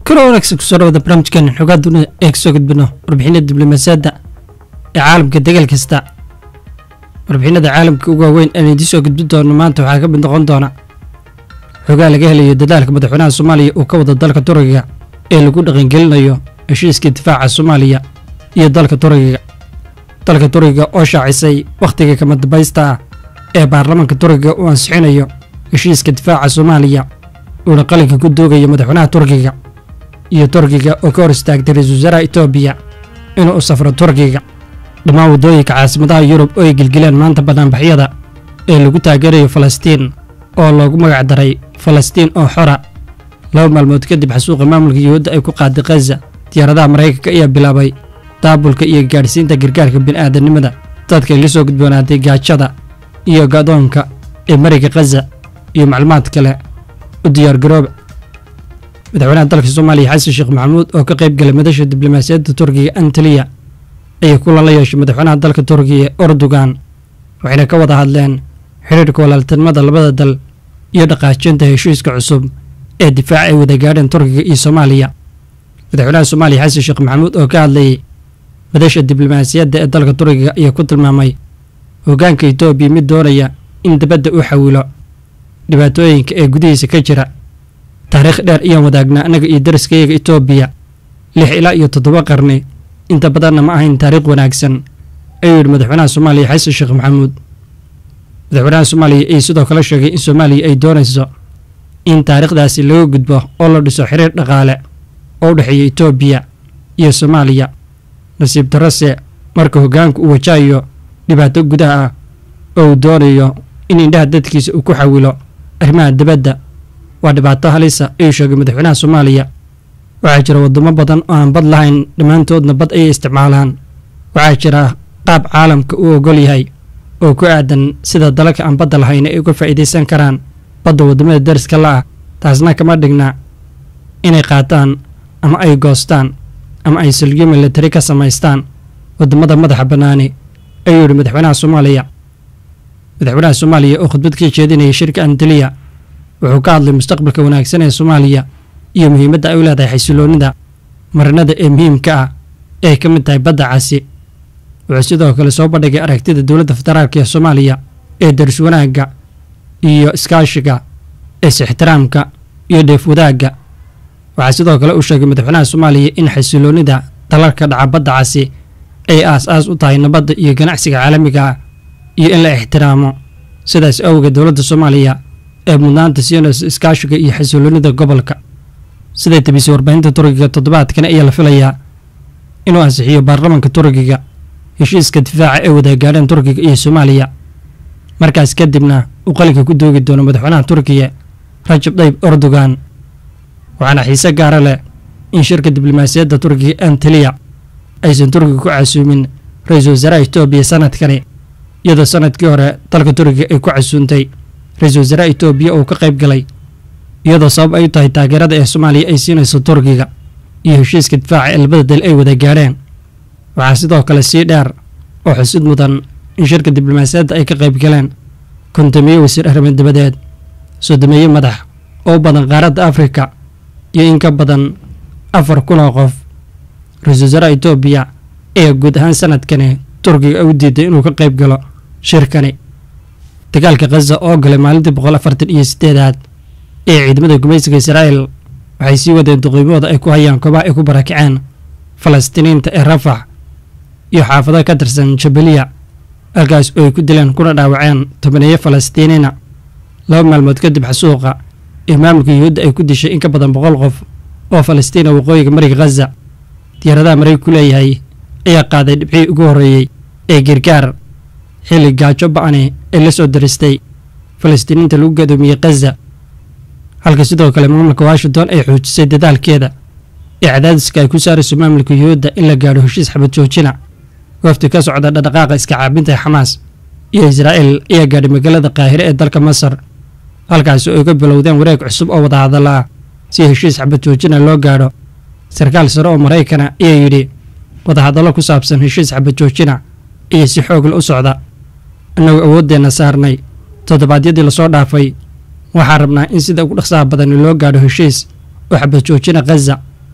kalo wanaagsan kusoo dhawada barnaamijkan xogaa dunida ee kasoo gudbino warbixinada diblomaasiyadda ee caalamka degaal kasta warbixinada caalamka ugu waaweyn aan idiin soo gudbin doono maanta waxaa ka mid noqon doona xogaa laga helayo dadaalka madaxweynaha soomaaliya uu ka wado dalka turkiga ee lagu dhaqangelinayo heshiiska difaaca soomaaliya iyo dalka turkiga dalka turkiga oo shaacisay wakhtiga kama dambaysta ah ee baarlamaanka turkiga uu ansixinayo heshiiska difaaca soomaaliya uuna qalinka ku doogayo madaxweynaha turkiga iyo turkiga oo ka hor istaagtay ra-iisul wasaaraha etoobiya inuu u safro turkiga dhammaan waddooyinka caasimadaha yurub oo ay gelgeleen maanta banaanbaxyada ee lagu taageerayo falastiin oo loogu magac daray falastiin oo xora laba maalmood kadib xasuuqa maamulka yuhuudda ay ku qaaday khaza diyaaradaha maraykanka ayaa bilaabay daabulka iyo gaadhsiinta gargaarka bini'aadanimada dadka ay la soo gudboonaaday gaajada iyo gadoonka ee mariga khaza iyo macluumaad kale u diyaargarooba madaxweynaha dalka soomaaliya xasan sheekh maxamuud oo ka qayb galay madasha diblomaasiyadda turkiga antaliya ayaa kulan la yeeshay madaxweynaha dalka turkiga erdogan waxayna ka wada hadleen xiriirka walaaltinimada labada dal iyo dhaqaajinta heshiiska cusub ee difaaca ay wada gaadheen turkiga iyo soomaaliya madaxweynaha soomaaliya xasan sheekh maxamuud oo ka hadlayay madasha diblomaasiyadda ee dalka turkiga ayaa ku tilmaamay hoggaanka etoobiya mid doonaya in dibadda u xawilo dhibaatooyinka ee gudihiisa ka jira taariikh dheer ayaan wadaagnaa annaga iyo dariskayaga etoobiya lix ilaa iyo toddoba qarni inta badanna ma ahayn taariikh wanaagsan ayuu yidhi madaxweynaha soomaaliya xasan sheekh maxamuud madaxweynaha soomaaliya ayaa sidoo kale sheegay in soomaaliya ay doonayso in taariikhdaasi laga gudbo oo la dhiso xiriir dhaqaale oo u dhexeeya etoobiya iyo soomaaliya nasiib darrose marka hoggaanku uu wajahayo dhibaato gudaha ah oo uu doonayo in indhaha dadkiisa uu ku xawilo arrimaha dibadda waa dhibaato halisa ayuu sheegay madaxweynaha soomaaliya waxaa jira waddamo badan oo aan bad lahayn dhammaantoodna bad ayay isticmaalaan waxaa jira qaab caalamka uu ogol yahay oo ku aadan sida dalalka aan badda lahayn ay uga faa'iidaysan karaan badda waddamada dariska la ah taasna kama dhigna inay qaataan ama ay goostaan ama ay salgiyo milatari ka samaystaan waddamada madaxa bannaani ayuu yidhi madaxweynaha soomaaliya madaxweynaha soomaaliya oo khudbad ka jeedinaya shirka antaliya wuxuu ka hadlay mustaqbalka wanaagsan ee soomaaliya iyo muhiimadda ay u leedahay xasiloonnida marinada ee muhiimka ah ee ay ka mid tahay badda casi wuxuu sidoo kale soo bandhigay aragtida dowladda federaalk ee soomaaliya ee daris wanaagga iyo iskaashiga is-ixtiraamka iyo dheef wadaagga waxaa sidoo kale uu sheegay madaxweynaha soomaaliya in xasiloonnida dalalka dhaca badda casi ay aas-aas u tahay nabadda iyo ganacsiga caalamiga ah iyo in la ixtiraamo sidaas awgeed dowladda soomaaliya ee mudnaanta siinaysa iskaashiga iyo xasiloonnida gobolka siday tabisay warbaahinta turkiga toddobaadkan ayaa la filayaa inuu ansixiyo baarlamaanka turkiga heshiiska difaaca ee wadaagaadheen turkiga iyo soomaaliya markaas kadibna uu qalinka ku doogi doono madaxweynaha turkiya rajab dayib erdogan waxaana xiise gaara leh in shirka diblomaasiyadda turkiga antaliya aysan turkiga ku casuumin ra-iisul wasaaraha etoobiya sanadkani iyadoo sanadkii hore dalka turkiga ay ku casuuntay ra-iisul wasaaraha etoobiya oo ka qayb galay iyadoo sabab ay u tahay taageerada ee soomaaliya ay siinayso turkiga iyo heshiiska difaaca ee labada dal ay wada gaadheen waxaa sidoo kale sii dheer oo xusid mudan in shirka diblomaasiyadda ay ka qayb galeen kontomiye wasiir arrimaed dabadeed soddomeeye madax oo u badan qaaradda afrika iyo in ka badan afar kun oo qof ra-iisul wasaaraha etoobiya ayaa guud ahaan sanadkani turkiga u diiday inuu ka qayb galo shirkani dagaalka khaza oo galay maalintii boqol afartan iyo siddeedaad ee ciidamada gumaysiga israa'el waxay sii wadeen duqiimahooda ay ku hayaan koobaha ay ku barakaceen falastiiniinta ee rafax iyo xaafado ka tirsan jabaliya halkaas oo ay ku dileen kuna dhaawaceen tobaneeyo falastiiniina laba maalmood kadib xasuuqa ee maamulka yuhuudda ay ku dishay in ka badan boqol qof oo falastiina waqooyiga mariga khaza diyaaradaha marayg ku leeyahay ayaa qaaday dhibcii ugu horreeyey ee gargaar xilli gaajo ba'ani ee la soo daristay falastiiniinta lagu gadoomiyey khaza halka sidoo kale maamulka washington ay xoojisay dadaalkeeda ee cadaadiska ay ku saarayso maamulka yuhuudda in la gaadho heshiis xabad joojina wafdi ka socda dhaqdhaqaaqa iska caabinta ee xamaas iyo israa'el ayaa gaadhay magaalada qaahire ee dalka masar halkaasi oo ay ka bilowdeen wareeg cusub oo wadahadalla ah si heshiis xabad joojina loo gaadho sarkaal sare oo maraykana ayaa yidhi wadahadallo ku saabsan heshiis xabad joojina iyo si xoogla u socda annagoo awooddeenna saarnay toddobaadyadii lasoo dhaafay waxaan rabnaa in sida ugu dhaqsaha badani loo gaadho heshiis oo xabad joojina khaza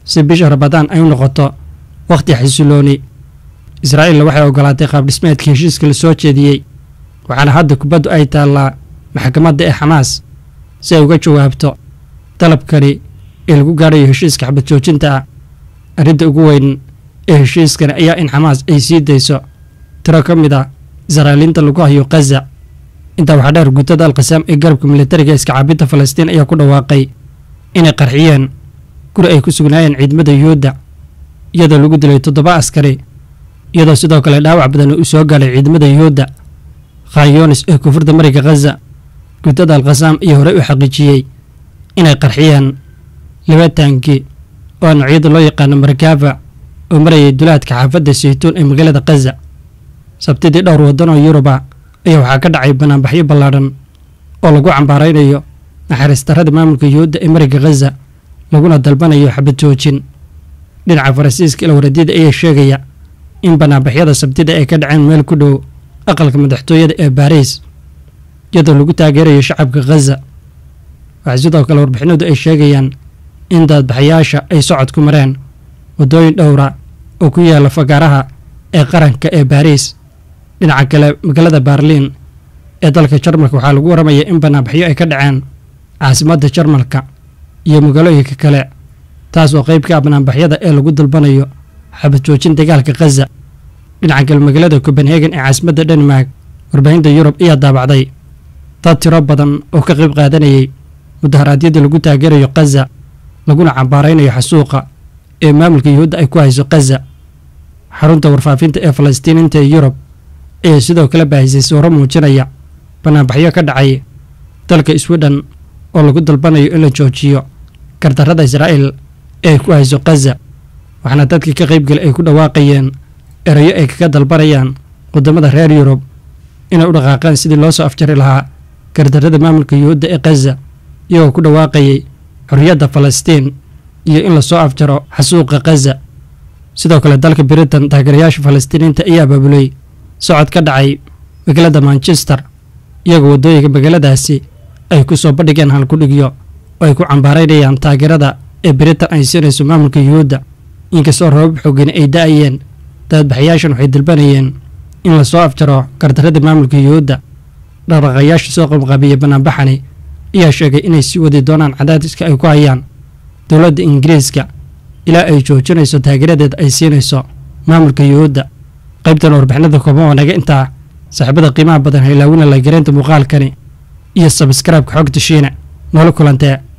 si bisha rabadaan ay u noqoto wakhti xasilooni israa'iilna waxay ogolaatay qaabdhismeedka heshiiska la soo jeediyey waxaana hadda kubaddu ay taallaa maxkamadda ee xamaas si ay uga jawaabto dalabkani ee lagu gaadhayo heshiiska xabad joojinta ah arrinta ugu weyn ee heshiiskani ayaa in xamaas ay sii dayso tiro ka mid ah israa'iiliinta lagu hayo khaza intaa waxaa dheer guutada alkhasaam ee garabka militariga iskacaabinta falastiin ayaa ku dhawaaqay inay qarxiyeen guri ay ku sugnaayeen ciidamada yuhuudda iyadoo lagu dilay toddoba askari iyadoo sidoo kale dhaawac badan uu soo gaalay ciidamada yuhuudda khan yunis ee koonfurta mariga khaza guutada alkhasaam ayaa horey u xaqiijiyey inay qarxiyeen laba taanki oo noocyada loo yaqaano markaafa oo marayay dulaadka xaafadda saytuun ee magaalada khaza sabtidii dhowr waddan oo yuruba ayaa waxaa ka dhacay banaanbaxyo ballaadhan oo lagu cambaaraynayo naxariistarrada maamulka yuhuudda ee mariga khaza laguna dalbanayo xabad joojin dhinaca faransiiska ilwaradiyada ayaa sheegaya in banaanbaxyada sabtida ay ka dhaceen meel ku dhow aqalka madaxtooyada ee baariis iyadoo lagu taageerayo shacabka khaza waxaa sidoo kale warbixinadu ay sheegayaan in daadbaxayaasha ay socod ku mareen waddooyin dhowra oo ku yaala fagaaraha ee qaranka ee baariis dhinaca kale magaalada baarliin ee dalka jarmalka waxaa lagu waramaya in banaanbaxyo ay ka dhaceen caasimadda jarmalka iyo magaalooyinka kale taas oo qayb ka ah banaanbaxyada ee lagu dalbanayo xabad joojin dagaalka khaza dhinaca kale magaalada copenhagen ee caasimadda denmark warbaahinta yurub ayaa daabacday dad tiro badan oo ka qayb qaadanayay mudaharaadyada lagu taageerayo khaza laguna cambaaraynayo xasuuqa ee maamulka yuhuudda ay ku hayso khaza xarunta warfaafinta ee falastiiniinta ee yurub ayaa sidoo kale baahisay sawro muujinaya banaanbaxyo ka dhacay dalka swidhen oo lagu dalbanayo in la joojiyo gardarrada israa'iil ee ay ku hayso khaza waxaana dadkii ka qaybgala ay ku dhawaaqayeen erayo ay kaga dalbanayaan waddamada reer yurub inay u dhaqaaqeen sidii loo soo afjari lahaa gardarrada maamulka yuhuudda ee khaza iyagoo ku dhawaaqayay xorriyadda falastiin iyo in lasoo afjaro xasuuqa khaza sidoo kale dalka britain taageerayaasha falastiiniinta ayaa abaabulay socod ka dhacay magaalada manchester iyagoo waddooyinka magaaladaasi ay ku soo bandhigeen halkudhigyo oo ay ku cambaaraynayaan taageerada ee britain ay siinayso maamulka yuhuudda inkastoo roobab xoogani ay da-ayeen daadbaxayaashan waxay dalbanayeen in lasoo afjaro gardarrada maamulka yuhuudda dhaqdhaqayaasha soo qabqaabiya banaanbaxani ayaa sheegay inay sii wadi doonaan cadaadiska ay ku hayaan dowladda ingiriiska ilaa ay joojinayso taageeradeeda ay siinayso maamulka yuhuudda qaybtan warbixinada kooban oo naga intaa saaxiibada qiimaha badan haylaawina la gareynta muuqaalkani iyo sabskraibka xogta shiine noola kulantee